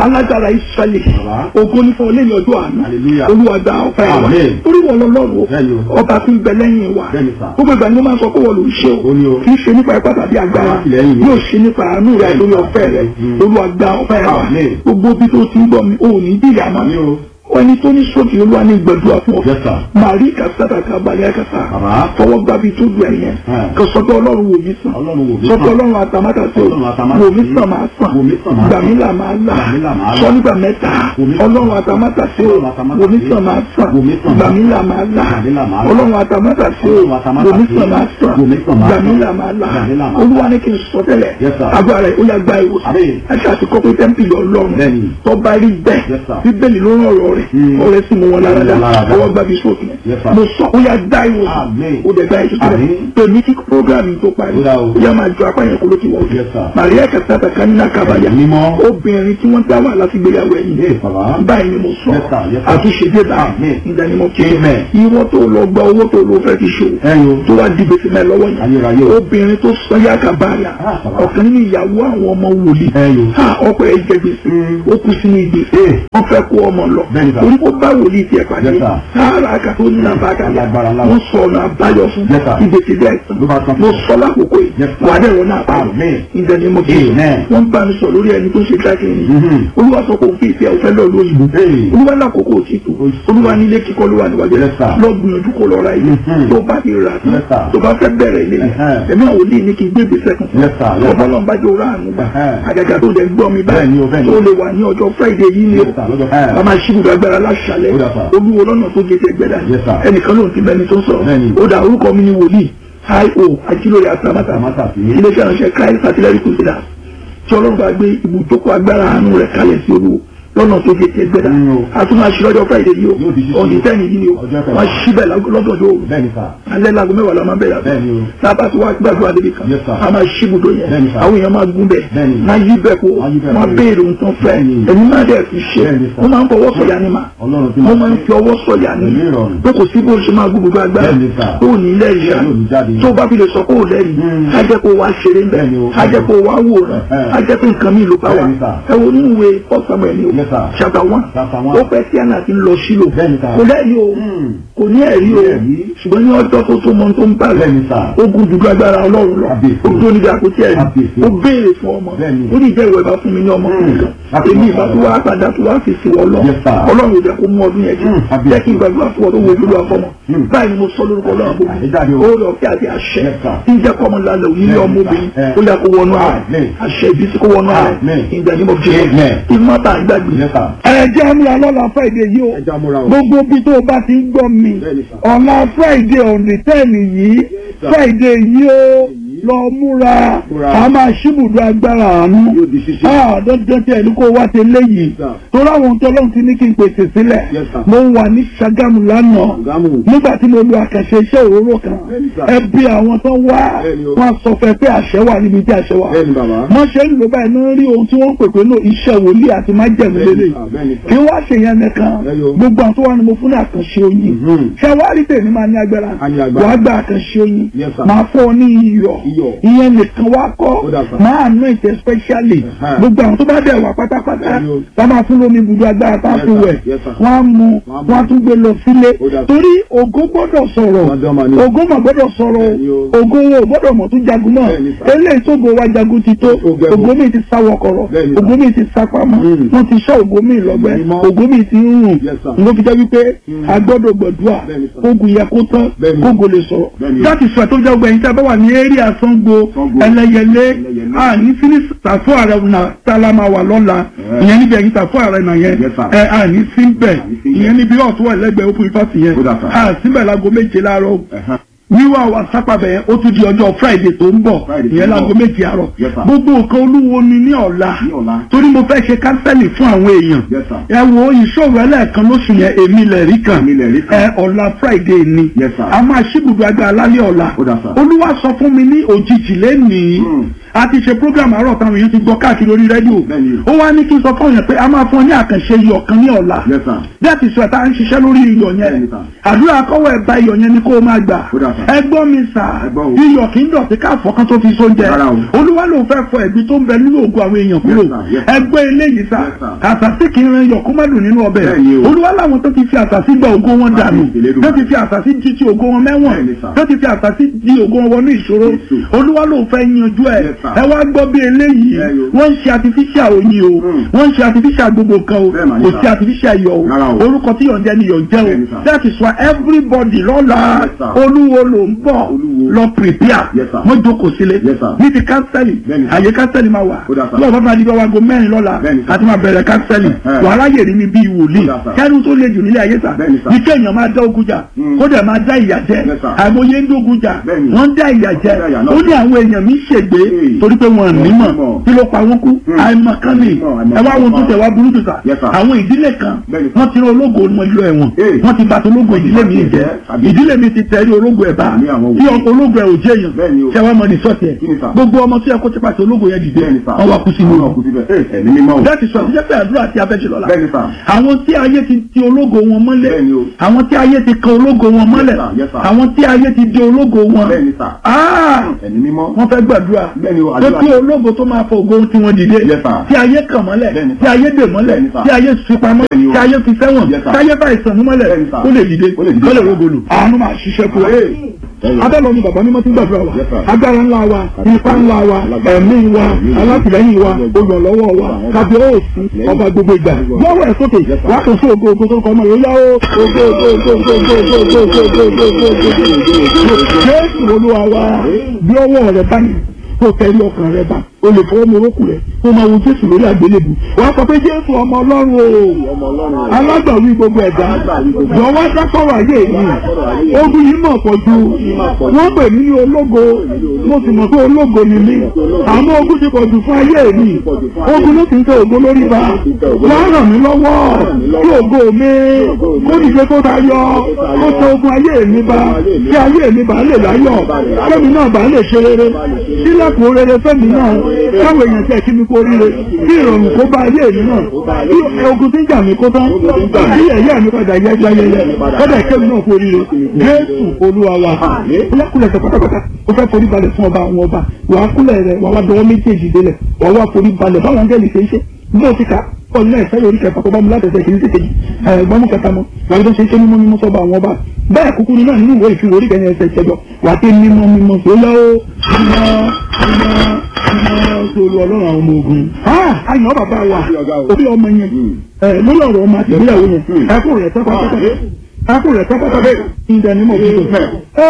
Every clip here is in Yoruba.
alágbára ìsọlẹ̀ Bàbá. ògo ní fún ọlẹ́yìn ọjọ́ àná Hallelujah. olúwa gba ọpẹ́ wa Amen. orí wọn lọ́lọ́run Bẹ́ẹ̀ni o. ọba tí ń bẹ lẹ́yìn wa Bẹ́ẹ̀ni sà. gbogbo ìgbà ni mo máa ń sọ pé wọ́n ló ń ṣe o Ó ní o. kì í ṣe nípa ipá tàbí agbára Àtìlẹ́yìn mi. yóò ṣe nípa àánú rẹ Bẹ́ẹ̀ni lórí sà. ọpẹ́ rẹ Mm. olúwa gba ọpẹ́ wa Amen. gbogbo bí tó ti ń gbọ́ mi ò ní bí ìyá máa Àmín o. ẹni tó ní sókè olúwa ní gbẹdúrà fún ọ Yes, sir. màrí kàtàkà kábàlẹ̀ kàtà Bàbá. fọwọ́ gbàbí tó lu ẹ̀yẹn Ẹ̀. kò sọ pé ọlọ́run wò mí sàn Ọlọ́run wò mí sọ pé sàn. ọlọ́run àtàmátà sí o Ọlọ́run àtàmátà wò mí sí. sàn máa sàn Wò mí sàn máa gbà mí sàn. là máa là Gbà mí là máa là. sọ nígbà mẹ́ta Wò mí sàn. ọlọ́run àtàmátà sí o Ọlọ́run àtàmátà wò mí sí. sàn máa sàn Wò mí sàn gbà máa mí sàn. là máa là Gbà mí là máa là. ọlọ́run àtàmátà sí o Ọlọ́run àtàmátà wò mí sí. sàn máa sàn Wò mí sàn máa gbà mí sàn. là máa là Gbà mí là máa là. olúwa ní kí n sọ tẹ́lẹ̀ Yes, sir. agbára rẹ̀ ó yà gba ìwòsàn Àmín. ẹ̀ṣẹ̀ àti kọ́kọ́ tẹ́ḿpìlì ọlọ́run Bẹ́ẹ̀ni. tọ́ba rí bẹ́ẹ̀ Yes, sir. bíbélì ló rán ọ̀rọ̀ rẹ̀ Mm. ọ̀rẹ́ sì mú wọn lára dá Mú wọn lára dá. ọwọ́ gbàbí sókè Yes, sir. mo sọ ó yà dá ìwòsàn Àmín. ó dẹ̀ dá ìtúsílẹ̀ Àmín. pèmí kí programme tó parí Ó dá o. ó yà máa jọ apá yẹn kó ló ti wọ̀ Yes, sir. Maria kàtàkà kanina kábàyà Mímọ́. obìnrin tí wọ́n dá wà láti gbéyàwó ẹ̀yìn Yes, bàbá. báyìí ni mo sọ Yes, sir. Yes, sir. àtúnṣe dé bá Àmín. ìdánimọ̀ kí Amen. ìwọ tó lọ gba owó tó lọ fẹ́ fi ṣòwò Ẹyin o. tó wá di gbèsè mẹ́ lọ́wọ́ yẹn Ayérayé o. obìnrin tó sọ yá kábàyà Ah, bàbá. ọ̀kan nínú ìyàwó àwọn ọmọ wòlíì Ẹyin o. ha ọkọ ẹ̀ jẹ gbèsè Mm. ó kú sínú ìgbèsè Eh. wọ́n fẹ́ kó ọmọ lọ Bẹ́ẹ̀ni, sir. orí kó bá wòlíì tiẹ̀ pàdé Yes, sir. sáárà àkàtó ní nàbàkàlà Alágbára ńlá. wọ́n sọ ọ̀nà àbáyọ fún Yes, sir. ìgbèsè bẹ́ẹ̀ Ló bá tán. mo sọ lákòókò yìí Yes, sir. wà á dẹ̀rọ náà báyọ̀ Amen. ìdẹ̀ni mo kí Amen. wọ́n bá mi sọ lórí ẹni tó ṣe dákẹ́ ni Mhm. olúwa sọ pé òun fi ìfẹ́ òfẹ́ lọ lóyìnbó Hey. olúwa lákòókò òtítù olúwa nílé kíkọ́ ló wà níwájú Yes, sir. lọ gbìyànjú kó lọ ra ilé Mhm. tó bá ti rà tán Yes, sir. tó bá fẹ́ bẹ̀rẹ̀ ilé yẹn Uh-huh. ẹ̀mí àwọn olè ní kí n gbé ìgbésẹ̀ kan Yes, sir. Yes, sir. ọba náà bá jẹ́ òrà àánú gbà Uh-huh. àgàgà tó dẹ̀ gbọ́ mi Bẹ́ẹ̀ni o, báyìí bẹ́ẹ̀ni. tó lè wà ní ọjọ́ friday yìí ni o Yes, sir. Lọ́jọ́- Uh-huh. bá máa ṣí ibùdó agbára láṣàlẹ̀ Ó dà, sir. olúwo lọ́nà tó gé tẹ́gbẹ́dà Yes, sir. ẹnìkan ló ń ti bẹni tó ń sọ̀rọ̀ Bẹ́ẹ̀ni. ó dà orúkọ mi ni wòlíì io ajílórí àtàmátà Àtàmátà sí. iléeṣẹ́ ìránṣẹ́ christ artillery crusader tí ọlọ́run bá gbé ibùjókòó agbára àánú rẹ̀ kalẹ̀ sí olúwo lọ́nà tó gé tẹ́gbẹ́dà Mm, o. a tún máa ṣí lọ́jọ́ friday yìí Yóò di ṣíṣí o ọ̀dì o. tẹ́ni yìí ni o Ọjọ́ kẹwàá. wọ́n ṣí bẹ́ẹ̀ lọ́dọọdọ òru Bẹ́ẹ̀ni sà. alẹ́ lago mẹ́wàá la máa bẹ̀rẹ̀ Bẹ́ẹ̀ni o. sábà tí wàá gbàdúrà débi kan Yes, sir. a máa ṣí ibùdó yẹn Bẹ́ẹ̀ni, sir. àwọn èèyàn máa gún bẹ́ẹ̀ Bẹ́ẹ̀ni. máa yí bẹ́ẹ̀ kó Máa yí bẹ́ẹ̀ máa kó. béèrè ohun tó ń fẹ́ Bẹ́ẹ̀ni. ẹ̀mí máa dẹ̀ fi ṣe Bẹ́ẹ̀ni, sir. wọ́n máa ń fọwọ́ sọ̀yà ni mà Ọlọ́run tí wọ́n máa máa ń fi ọwọ́ sọ̀yà ni Pẹ̀lú ìrọ̀rùn. pé kò sí bó ṣe máa gbogbo agbára Bẹ́ẹ̀ni, sir. tó ní lẹ́rìí Yóò ní jáde. tó bá fi lè sọ pé ò lẹ́rìí Mm. á jẹ́ kó wá ṣeré ń bẹ̀ Bẹ́ẹ̀ni o. á jẹ́ kó wá wòran Ẹ̀hẹ́. á jẹ́ pé nǹkan mi ló bá wà Bẹ́ẹ̀ni, sir. ẹ wo nínú ìwé First Samuel ni o Yes, sir. chapter one Chapter one. ó pẹ́ tí àná ti ń lọ sílò Bẹ́ẹ̀ni, sir. kò lẹ́rìí o Mm. kò ní ẹ̀rí o Ẹ̀rí. ṣùgbọ́n ní ọjọ́ tó tó mọ tó ń bá rẹ̀ Bẹ́ẹ̀ni, sir. ogun dùdú agbára ọlọ́run lọ Kábíyèsí. ó tó níbi àpótí ẹ̀rí Kábíyèsí. ó béèrè fún ọmọ Bẹ́ẹ̀ni. ó ní ìjẹ́ ìwọ ìbá fún mi ní ọmọ Mm. kan Láti èmi mọ̀ ìbá ọ́. tó wá padà tó wá fi sí wọ lọ Yes, sir. ọlọ́run ò jẹ́ kó mú ọdún yẹn jù Mm. Kábíyèsí. jẹ́ kí n gbàdúrà fún ọ tó wo ojú lọ fọmọ Mm. báyìí ni mo sọ lórúkọ ọlọ́run bò Àṣejáde o. ó lọ kí àti àṣẹ Yes, sir. tí ń jẹ́ kọ́mọ lálẹ́ òní ní Yes, ọmọ sir. obìnrin Eh. ó yẹ kó wọnú ààrẹ Amen. àṣẹ ìbí tí kó wọnú ààrẹ Amen. ìgbà ní mo fi ṣe Amen. ìmọ̀ta àgbàgbé Yes, sir. ẹ jẹ́ àmúra lọ́la friday yìí o Ẹ jẹ́ àmúra o. gbogbo bí tó o bá ti ń gbọ́ mi Bẹ́ẹ̀ni, sir. ọ̀la friday on the ten yìí sir. friday yìí o lọ múra Múra. a máa ṣíbùdó agbára àánú Yóò di ṣíṣe. Ah, dandan tí ẹni kó wá ti léyìí sir. tó láwọn tó lọ́n ti ní kí n pèsè sílẹ̀ Yes, sir. mo wà ní Ṣàgámù lánàá Ṣàgámù. nígbà tí mo lo àkànṣe iṣẹ́ òróró kan Bẹ́ẹ̀ni, sir. ẹbí àwọn tó wá Bẹ́ẹ̀ni o. wọn sọ fẹ́ pé àṣẹ wà níbi tí àṣẹ wà Bẹ́ẹ̀ni, bàbá. wọ́n ṣe ń lò báyìí náà rí ohun tí wọ́n ń pè pé náà iṣẹ́ wòlíì àti májẹ̀mú Bẹ́ẹ̀ni, lélẹ̀ sir. Bẹ́ẹ̀ni, sir. kí wọ́n ṣe yẹn nìkan Bẹ́ẹ̀ni o. gbogbo àwọn tó wà ní mo fún ní àkànṣe oyin Mhm. ṣàwárí tèmi máa ní agbára A ní agbára. wàá gba àkànṣe oyin Yes, sir. máa fọ́ ọ ní iyọ̀ Iyọ̀. ìyẹn nìkan wá kọ́ Ó dà, sir. máa ná ìtẹ̀ specially Ẹ̀hẹ́. gbogbo àwọn tó bá dẹ̀ wà pátápátá Bẹ́ẹ̀ni o. wọ́n máa fún lómi ibùdó agbára tá a Yes, fi sir. wẹ̀ Yes, sir. wọ́n á mu Wọ́n á mu. wọ́n á tún gbé lọ sílé Ó dà, sir. torí ògo gbọ́dọ̀ sọ̀rọ̀ Wọ́n dán máa ní. ògo mà gbọ́dọ̀ sọ̀rọ̀ Bẹ́ẹ̀ni o. ògo wo gbọ́dọ̀ mọ̀ tún jagun náà Bẹ́ẹ̀ni, sir. eléyìí tó go wa jagun ti tó Ó gẹ̀gùn. ògo mi ti sá wọkọ̀rọ̀ Bẹ́ẹ̀ni, sir. ògo mi ti sá pamọ́ Mm. wọ́n ti sọ ògo mi lọ́gbẹ́ Mímọ́. ògo mi ti ń rùn Yes, sir. ló fi jẹ́ wípé Mm. a gbọ́dọ̀ gbọ̀dúà Bẹ́ẹ̀ni, sir. kógun yẹ kó tán Bẹ́ẹ̀ni. kógo lè sọ̀rọ̀ Bẹ́ẹ̀ni. láti sọ ẹ̀ tó jẹ́ ọgbẹ̀yìn tí a bá wà ní eré àsango Sango. ẹlẹ́yẹlé Ẹlẹ́yẹlé. àní fíní tàfó ààrẹ nà tálá máa wà lọ́la Yeah. ìyẹn níbi ẹ̀yìn tàfó ààrẹ nà yẹn Yes, sir. ẹ àní sí bẹ̀ Àní sí bẹ̀. ìyẹn níbi ọ̀tún ẹ̀lẹ́gbẹ̀ẹ́ òpin fásitì yẹn Ó dà, sir. àsìbẹ̀ láago méje láàárọ̀ Ẹ̀hán. wíwá wa sápàbẹ̀ yẹn ó tún di ọjọ́ friday tó ń bọ̀ Friday tó ìyẹn ń láago bọ̀. méje àárọ̀ Yes, sir. gbogbo nǹkan olúwo ni ní ọ̀la Ní ọ̀la. torí mo fẹ́ ṣe kánsẹ́lì fún àwọn èèyàn Yes, sir. ẹ wo ìṣòro ẹlẹ́ẹ̀kan lóṣù yẹn èmi lẹ̀ rí kan Èmi lẹ̀ rí kan. ẹ ọ̀la friday ni Yes, sir. a máa ṣíbùdó agbára lálẹ́ ọ̀la Ó dà, sir. olúwa sọ fún mi ní òjijì lẹ́nìí Mm. a ti ṣe program àárọ̀ táwọn èèyàn ti gbọ́ káàkiri orí rédíò Bẹ́ẹ̀ni. ó wá ní kí n sọ fún yẹn pé a máa fún ọ ní àkànṣe iyọ̀ kan ní ọ̀la Yes, sir. bí a ti sọ ẹ̀ta ń ṣiṣẹ́ lórí iyọ̀ yẹn Bẹ́ẹ̀ni, sir. àdúrà akọ́wọ́ ẹ̀bá iyọ̀ yẹn ni kó o máa gbà Ó dà, sir. ẹgbọ́n mi sà Ẹ gbọ́ o. iyọ̀ kì í dọ̀tí káàfọ́ kan tó fi sóúnjẹ Rárá o. olúwa ló fẹ́ fọ ẹ̀gbin tó ń bẹ nínú ògùn àwọn èèyàn kúrò Yes, sir. Yes, sir. ẹgbẹ́ eléyìí sà Yes, sir. àṣàṣì kì í ran iyọ̀ kó má dùn nínú ọbẹ̀ Bẹ́ẹ̀ni o. olúwa láwọn tó ti fi àṣàṣì gba ògo wọn dànù Àmín, ìlédùmarè. tó ti fi àṣàṣì jí ti ògo wọn mẹ́wọ̀n Bẹ́ẹ̀ni, sir. tó ti fi àṣàṣì di ògo wọn wọnú ìṣòro Jésù. olúwa ló fẹ́ yanjú ẹ̀ Yes, sir. ẹ wá gbọ́ bí eléyìí Ẹ yo. wọ́n ń ṣe artificial oyin o Mm. wọ́n ń ṣe artificial gbogbo nǹkan o Bẹ́ẹ̀ mà ní, kò sir. sí artificial iyọ̀ o Rárá o. orúkọ tí yọ̀ǹjẹ́ ni yọ̀ǹjẹ́ Bẹ́ẹ̀ ni, o sir. that is why everybody lọ́la Yes, sir. olúwo ló ń bọ̀ Olúwo. lọ prepare Yes, sir. wọ́n jókòó sílé Yes, sir. ní ti kánsẹ́lì Bẹ́ẹ̀ ni, sir. àyè kánsẹ́lì máa wà Ó dà, sir. lọ́wọ́ bá máa di bá wa go mẹ́rin lọ́la Bẹ́ẹ̀ ni, sir. àti máa bẹ̀rẹ̀ kánsẹ́lì Eh. wàhálà yèrè mi bíi wòlíì Ó dà, sir. kẹ́rù tó le jù nílé ayé sà Bẹ́ẹ̀ ni, sir. ní kéèyàn máa dá ogun jà Mm. kó dẹ̀ máa dá ìyà jẹ Yes, sir. àìmọye ń dógun jà Bẹ́ẹ̀ ni. wọ́n ń dá ìyà jẹ Dá ìyà náà. ó ní àwọn èèyàn mi ṣègbé Hey. torí pé wọn nímọ̀ nímọ̀. kí ló pa wọn kú Mm. àìmọ̀kan ni Àìmọ̀, àìmọ̀ ẹ wá wọn tó kan. tẹ̀ wá burú jù sà Yes, sir. àwọn ìdílé kan Bẹ́ẹ̀ ni, sir. wọ́n ti rán ológo ọmọ ìlú ẹ̀wọ̀n Hey. wọ́n ti bàtà ológo ìdílé mi jẹ́ Àbí. ìdílé mi ti tẹ̀lé ológo ẹ̀ bá Àmì àwọn tí wò. ọkọ̀ ológo ẹ̀ ò jẹ́ Bẹ́ẹ̀ ni o. èèyàn ṣé wàá mọ ní sọ́ọ̀tì ẹ̀ Kí ni, sir? gbogbo ọmọ tí ẹ kó ti pàṣẹ ológo yẹn dìde Bẹ́ẹ̀ ni, sir. wọ́n wá kú sínú Wọ́n wá kú síbẹ̀. Ẹ, ẹ̀mí mímọ́ o. láti sọ àtijọ́ pé àdúrà àti abẹ́jẹ́ lọ́la Bẹ́ẹ̀ ni, sir. àwọn tí ayé ti ti ológo wọn mọ́lẹ̀ Bẹ́ẹ̀ ni o. àwọn tí ayé ti kan ológo wọn mọ́lẹ̀ Yes, sir. Yes, sir. àwọn tí ayé ti di ológo wọn Bẹ́ẹ̀ ni, sir. Ah! Ẹ̀mí mímọ́. wọ́n fẹ́ gbàdúrà Bẹ́ẹ̀ ni o, tó àdúrà tí ni. ológo tó máa fọ ògo tí wọ́n dìde Yes, sir. tí ayé kàn mọ́lẹ̀ Bẹ́ẹ̀ ni, sir. tí ayé dè mọ́lẹ̀ Bẹ́ẹ̀ ni, sir. tí ayé fipamọ́ Bẹ́ẹ̀ ni o. tí ayé fi sẹ́wọ̀n Yes, sir. tí ayé bá ìsàn mọ́lẹ̀ Bẹ́ẹ̀ ni, sir. ó lè dìde Ó lè dìde, ó lè sir. rogolo. àánú máa ṣiṣẹ́ fún wa Hey. Ẹ̀yọ̀. abẹ́lọ́ ni bàbá mímọ́ ti ń gbàdúrà wa Yes, sir. agbára ńlá wa ipa ńlá wa ẹ̀mí wa alátìlẹ́yìn wa olùrànlọ́wọ́ wa kábíyèsí ọba gbogbo ìgbà lọ́wọ́ ẹ̀ sókè wàá kàn sí ògo ògo tó ń kọ́ ọmọ yòó yá o ògo ògo ògo ògo ògo ògo ògo ògo ògo ògo ògo ògo jésù olúwa wa bí ọwọ́ rẹ bá ní kó tẹ̀lé ọkàn rẹ bá o lè fọwọ́ mi orókù rẹ kó máa wo jésù lórí àgbélébù wàá sọ pé jésù ọmọ ọlọ́run o Ọmọ Ọlọ́run. alágbàwí gbogbo ẹ̀dá jọ̀wọ́ dákọ̀rọ̀ ayé yìí ogun yìí mọ̀ pọ̀ ju wọ́n pè mí ní ológo mo sì mọ̀ pé ológo ni mí àmọ́ ogun ti pọ̀ jù fún ayé mi ogun ló ti ń tẹ ògo lórí ba wọ́n ràn mí lọ́wọ́ kí ògo mi kó dìde kó ta yọ kó tẹ ogun ayé mi ba kí ayé mi bá lè láyọ̀ kẹ́mi náà bá lè ṣe rere sílẹ̀kùn rere fẹ́mi náà káwọn èèyàn tẹ̀ kí mi kó ríre kí ìrọ̀rùn kó bá ayé mi náà kí ogun tí ń jà mí kó tán kí ẹ̀yẹ́ mi padà yẹ gbáyẹyẹ kọ́dà kẹ́mi náà kó ríre jésù olúwa wa kúlẹ̀ tẹ pátápátá ó fẹ́ forí balẹ̀ fún ọba àwọn ọba wàá kúlẹ̀ rẹ̀ wàá wá dọwọ́ méjèèjì délẹ̀ wàá wá forí balẹ̀ báwọn angẹ́lì ṣe ń ṣe bó ti ka ọ̀nà ẹ̀fẹ́ lórí kẹfà tó bá mu látẹ̀sẹ̀ kìí tètè ẹ̀gbọ́n mú kẹta mọ́ wàá tó ṣe ṣe mímọ́ mímọ́ sọ́ba àwọn ọba bẹ́ẹ̀ kúkú ní náà nínú ìwé ìfìwé orí kẹyìn ẹsẹ̀ ìṣẹ́jọ wàá tẹ mímọ́ mímọ́ tó yá ó mímọ́ mímọ́ mímọ́ tó lu ọlọ́run àwọn ọmọ ogun. àyàn bàbá wa òbí ọmọ yẹn lórí ọ̀rọ̀ ọmọ àti ìgbéyàwó yẹn ẹkún rẹ̀ tẹ́ pátápátá ẹkún rẹ̀ tẹ́ pátápátá ìdánimọ̀ òkúta.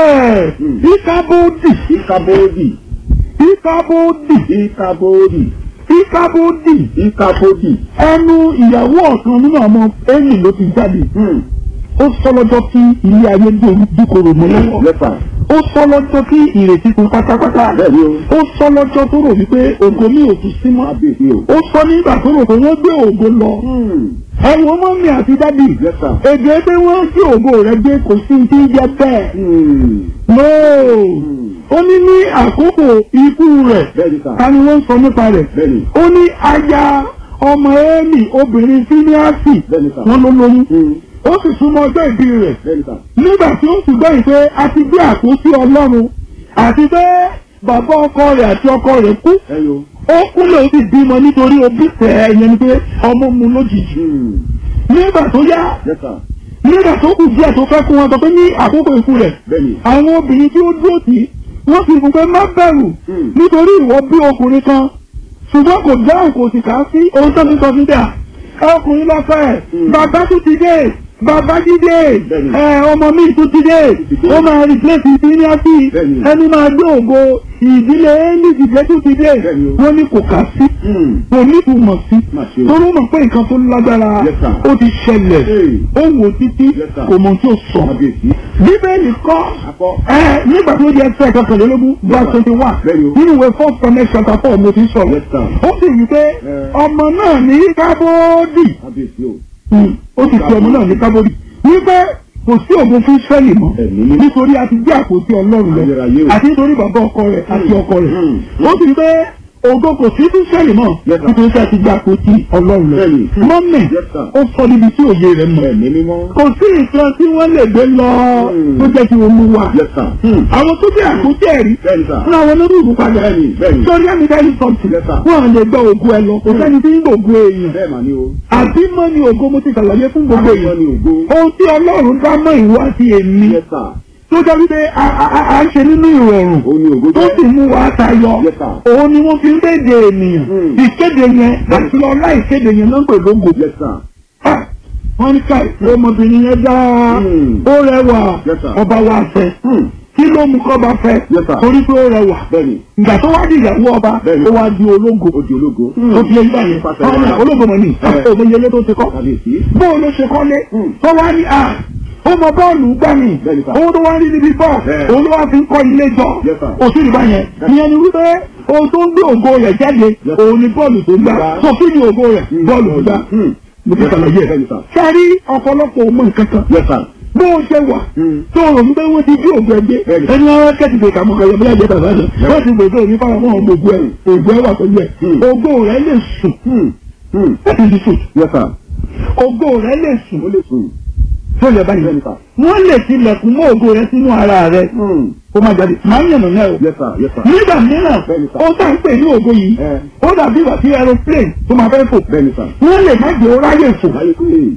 ìkábòdì Ìkàbòdì. ìkábòdì Ìkàbòdì. ìkábòdì Ìkàbòdì. ẹnu ìyàwó ọ̀kan nínú ọmọ ẹ̀yìn ló ti jáde Hmm. ó sọ lọ́jọ́ tí ilé ayé dúkòrò mọ́ lọ́wọ́ Yes, sir. ó sọ lọ́jọ́ tí ìrètí kún pátápátá Bẹ́ẹ̀ni o. ó sọ lọ́jọ́ tó rò wípé ògo mi ò tún sí mọ́ Kábíyèsí o. ó sọ nígbà tó rò pé wọ́n gbé ògo lọ Hmm. ẹ̀wọ̀n mọ́mí àti dádì Yes, sir. èdè pé wọ́n gbé ògo rẹ̀ gbé kò sí ti jẹ́ bẹ́ẹ̀ Hmm. nóò ó ní ní àkókò ikú rẹ̀ Bẹ́ẹ̀ni, sir. ta ni wọ́n ń sọ nípa rẹ̀ Bẹ́ẹ̀ni. ó ní aya ọmọ ẹ́ẹ̀mì obìnrin fíníàsì Bẹ́ẹ̀ni, sir. wọ́n ló lóyún Hmm. ó sì súnmọ́ ọjọ́ ìbí rẹ̀ Bẹ́ẹ̀ni, sir. nígbà tí ó sì gbọ́ ìpè àti gbé àpótí ọlọ́run àti pé bàbá ọkọ rẹ̀ àti ọkọ rẹ̀ kú Ẹyọ. ó kúnlẹ̀ ó sì bímọ nítorí òbí tẹ̀ ẹ̀yẹn ni pé ọmọ mu lójijì Hmm. nígbà tó yá Yes, sir. nígbà tó kù díẹ̀ tó fẹ́ kún wọn sọ pé ní àkókò ikú rẹ̀ Bẹ́ẹ̀ni. àwọn obìnrin tí ó dúró tì í wọ́n fi fún pé má bẹ̀rù Hmm. nítorí ìwọ bí ọkùnrin kan ṣùgbọ́n kò dáhùn kò sì kà á sí ohun tó ti sọ fún dà ọkùnrin lọ́fẹ̀ Hmm. bàbá tún ti dé bàbá jíde Bẹ́ẹ̀ni. ẹ ọmọ mi tún ti dé ti dé. ó máa replace ìdílẹ́sì Bẹ́ẹ̀ni. ẹni máa gbé ògo ìdílé ẹni ìdílé tún ti dé Bẹ́ẹ̀ni o. wọ́n ní kò kà sí Hmm. kò ní ìtumọ̀ sí Má ṣe o. torí ó mọ̀ pé nǹkan tó lágbára Yes, sir. ó ti ṣẹlẹ̀ Hey. ó wò títí Yes, sir. kò mọ̀ tí ó sọ Kábíyèsí. bíbélì kọ́ Akọ. ẹ nígbà tó di ẹsẹ̀ kọkànlélógún verse twenty one Bẹ́ẹ̀ni o. nínú ìwé first connect chapter four mo ti sọ̀rọ̀ Yes, sir. ó sì wí pé Eh. ọmọ náà ní kábódì Kábíyèsí o. ó sì fi ọmọ náà ní kábódì wípé kò sí ògo fún Ísírẹ́lì mọ́ Ẹ̀mí mímọ́. nítorí a ti gbé àpótí Ọlọ́run lọ Ayérayé o. àti nítorí bàbá ọkọ rẹ̀ àti ọkọ rẹ̀ Mm. ó sì rí pé ògo kò sí fún Ísírẹ́lì mọ́ Yes, sir. nítorí pé a ti gbé àpótí Ọlọ́run lọ Bẹ́ẹ̀ni. mọ́mì Yes, sir. ó sọ níbi tí òye rẹ̀ mọ̀ Ẹ̀mí mímọ́. kò sí nǹkan tí wọ́n lè gbé lọ Mm. tó jẹ́ kí wọ́n mú wa Yes, sir. Hmm. àwọn tó jẹ́ àpótí ẹ̀rí Bẹ́ẹ̀ni, sir. fún àwọn onírúurú padà Bẹ́ẹ̀ni, bẹ́ẹ̀ni. sọrí àmì dáìlì sọ́ọ̀tì Yes, sir. wọ́n à lè gbọ́ ògo ẹ lọ kò sẹ́ni tí ń gbògo èèyàn Bẹ́ẹ̀ mà ni o. àbí mọ́ ni ògo mo ti ṣàlàyé fún gbogbo Àbímọ èèyàn ni ògo. ohun tí ọlọ́run dá mọ́ ìwọ àti èmi Yes, sir. tó jẹ́ wípé a- a a- à ń ṣe nínú ìrọ̀rùn Ó ní ògo tó jẹ́. sì mú wa tayọ Yes, sir. òun ni wọ́n fi ń kéde ènìyàn Hmm. ìkéde yẹn àti ọlá ìkéde yẹn náà ń pè lógo Yes, sir. Ah, wọ́n ní ká ọmọbìnrin yẹn dá Hmm. ó rẹwà Yes, sir. ọba wa fẹ́ Hmm. kí ló mú kọ́ba fẹ́ Yes, sir. torí pé ó rẹwà Bẹ́ẹ̀ni. ìgbà tó wá di ìyàwó ọba Bẹ́ẹ̀ni. ó wá di ológo Ó di ológo. ó fi ẹgbẹ́ yẹn Pàṣẹ wọ́n ní wàrà. ológo mọ̀ ní Eh. òmìnirele tó ti kọ́ Kábíyèsí. bóun ló ṣe kọ́lé Hmm. tó wá ní à ó mọ bọ́ọ̀lù gbà mí Bẹ́ẹ̀ni, sir. owó tó wá rí níbi bọ́ọ̀ Bẹ́ẹ̀. òun ló wá fi ń kọ́ ilé jọ Yes, sir. òsì ìgbà yẹn ìyẹn ni wípé ohun tó ń gbé ògo rẹ̀ jáde Yes. òun ni bọ́ọ̀lù tó gbà Gbà. tó kí ni ògo rẹ̀ bọ́ọ̀lù tó gbà Hmm. mo ti ṣàlàyé ẹ̀ Bẹ́ẹ̀ni, sir. sẹ́rí ọ̀pọ̀lọpọ̀ ọmọ nǹkan kan Yes, sir. bó o ṣe wà Hmm. tó o rò wípé wọ́n ti bí ògo ẹgbẹ́ Bẹ́ẹ̀ni. ẹni wọn kẹ́tì pé kàmú kẹyọ bílẹ̀ jẹ́ bàbá rẹ̀ wọ́n ti gbèsè òní fáwọn ọmọ ògbó ẹ̀ ògbó ẹ̀ wà pẹ̀lú ẹ̀ Hmm. ògo rẹ̀ lè sùn Hmm. Hmm. láti di sùn Yes, sir. ògo rẹ̀ lè sùn Ó lè sùn. tó lè báyìí Bẹ́ẹ̀ni, sir. wọ́n lè tilẹ̀kùn mọ́ ògo rẹ̀ sínú ara rẹ̀ Hmm. kó má jáde máa ń yànnà náà o Yes, sir. Yes, sir. nígbà mìíràn Bẹ́ẹ̀ni, sir. ó tà ń pè ní ògo yìí Eh. ó dàbí ìgbà tí aeroplane tó máa fẹ́ fò Bẹ́ẹ̀ni, sir. wọ́n lè má jẹ́ ó ráyè fò Láyé pé.